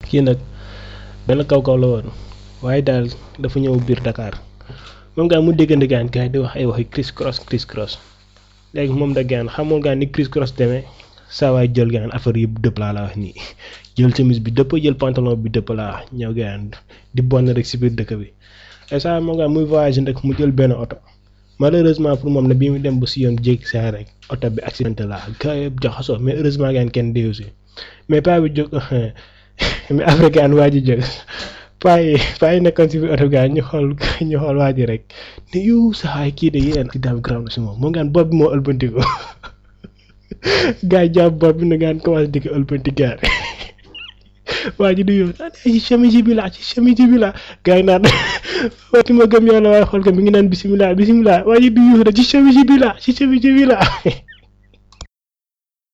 kii nag benn kaw kaw la woon waaye daal dafa ñëw biir Dakar moom gaan mu déggante gaan gars yi di wax ay waxi criss cross criss cross léegi moom da gaan xamul gaan ni criss cross demee saa waay jël gaan affaire yëpp dëpp laa la wax nii jël chemise bi dëpp jël pantalon bi dëpp laa wax ñëw gaan di bon rek si biir dëkk bi et ça moom gaan muy voyagé nag mu jël benn oto malheureusement pour moom ne bii mu dem ba si yoon jéeg saa rek oto bi accidenté la gars yëpp jaxasoo mais heureusement gaan kenn déew si mais paa bi jóg mais après gaan waa ji jóg paa yi paa yi nekkoon si biir oto gaan ñu xool ñu xool waa ji rek ne yow saxaay kii de yéen si daam graw na si moom moom gaan bopp bi moo ëlbantiku gars yi jàpp bopp bi na gaan commencé di ko ëlbanti gaan waa ji du yow naan ci chemise bi laa ci chemise bi laa gars yi naan wati ma gëm yàlla waaye xool ko mi ngi naan bisimilah bisimilah waa ji du yow ci chemise bi laa ci chemise bi laa